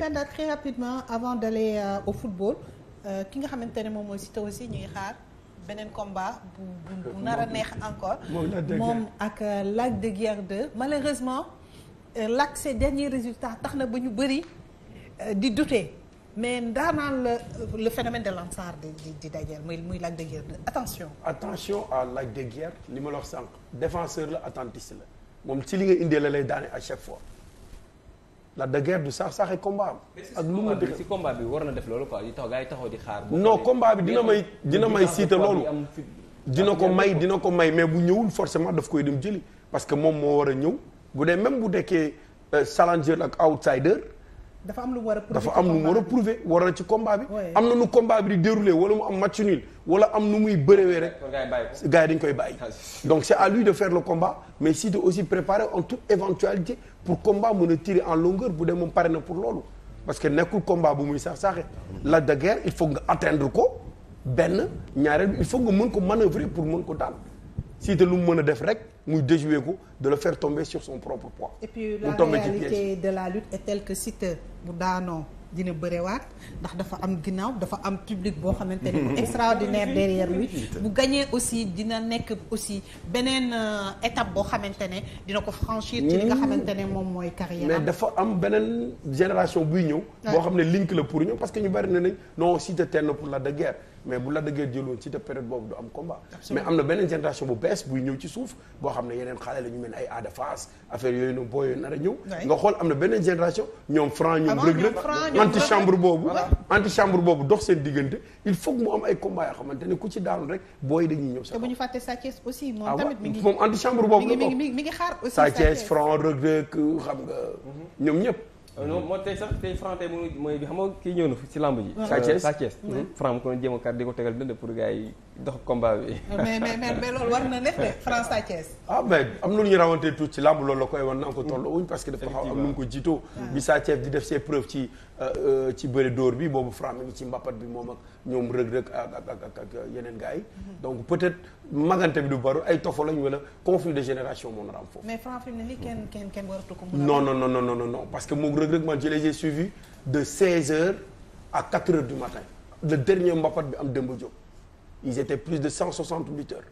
Penda très rapidement avant d'aller euh, au football ki nga xamante ne moom mooy Siteu aussi ñu ngi xaar beneen combat bu bu bu nar a neex encore. moom ak Lac de Guiers 2 malheureusement Lac ces derniers résultats tax na ba ñu bëri di douter mais daanaan la le phénomène de Lansar di di di dajeel muy muy Lac de Guiers 2 attention. attention à Lac de Guiers li ma la wax sànq défenseur la attentiste la moom ci li nga indee la lay daane à chaque fois. Lac de Guiers du sax saxee combat am. ak lu mu si combat bi war na def loolu quoi yi taxaw gaa yi taxaw di xaar. non combat bi dina may dina may siita loolu. dina ko may dina ko may mais bu ñëwul forcément daf koy dem jëli parce que moom moo war a ñëw bu dee même bu dekkee challenger ak outsider. dafa am lu mu war a prouver dafa am lu mu war a prouver war na ci combat bi. am na nu combat bi di déroulé wala mu am match nul wala am nu muy bërëwee rek. gars yi dañ koy bàyyi. donc c'est à lui de faire le combat mais si de aussi préparer en toute éventualité pour combat mën a tirer en longueur bu dee moom pare na pour loolu. parce que nekkul combat bu muy sax saaxe Lac de Guiers il faut nga atteindre ko benn ñaareel il faut nga mën ko manœuvrer pour mën ko daal si te lu mu mën a def rek muy déjouer ko de le faire tomber sur son propre poids. et puis la réalité de la lutte est telle que Siteu bu daanoo dina bërewaat ndax dafa am ginnaaw dafa am public boo xamante ne bu extraordinaire derrière lui bu gagné aussi dina nekk aussi beneen étape boo xamante ne dina ko franchir ci li nga xamante ne moom mooy carrière mais dafa am beneen génération buy ñëw boo xam ne link la pour ñëw parce que ñu bari na nañ non Siteu teel na pour Lac de Guiers mais bu Lac de Guiers jëloon Siteu période boobu du am combat mais am na beneen génération bu bees buy ñëw ci suuf boo xam ne yeneen xale la ñu mel ay Ada Fass affaire yooyu noonu boo yooyu nar a ñëw nga xool am na beneen génération ñoom franc ñoom Reug Reug antichambre boobu antichambre boobu dox seen diggante il faut que mu am ay combat yoo xamante ne ku ci daanu rek booy dañuy ñëw sa te bu ñu fàtte Sa Thiès aussi moom tamit mi ngi moom antichambre boobu mi ngi mi ngi xaar aussi Sa Thiès franc Reug Reug xam nga ñoom ñëpp non moo tey sax tey franc tey mooy mooy xam nga kii ñëw na ci lamb ji. Sa Thiès Sa Thiès. franc mu ko jéem a kàr di ko tegal dënd pour gars yi dox combat bi. mais mais mais loolu war na nekk de franc Sa Thiès. ah mais am na lu ñu rawantee tuuti ci lamb loolu la koy wan na ko toll wuñ parce que dafa xaw am nu mu ko jiitoo bi Sa Thiès di def ses preuves ci ci bëri dóor bi boobu franc mi ngi ci mbappat bi moom ak ñoom Reug Reug ak ak ak ak yeneen gars yi. donc peut-être magante bi du bari ay tofo lañ wala conflit de génération moo nar a am foofu. mais franc fi mu ne nii kenn kenn kenn waratu ko. non non non non non non parce que moom Reug Reug man je les ai suivis de 16h à 4h du matin le dernier mbapat bi am Demba Diop ils étaient plus de 160 lutteurs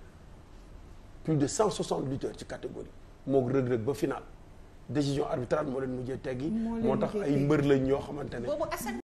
plus de 160 lutteurs ci catégorie moog Reug Reug ba final décision arbitrale moo leen mujjee teggi moo tax ay mbër lañ ñoo xamante ne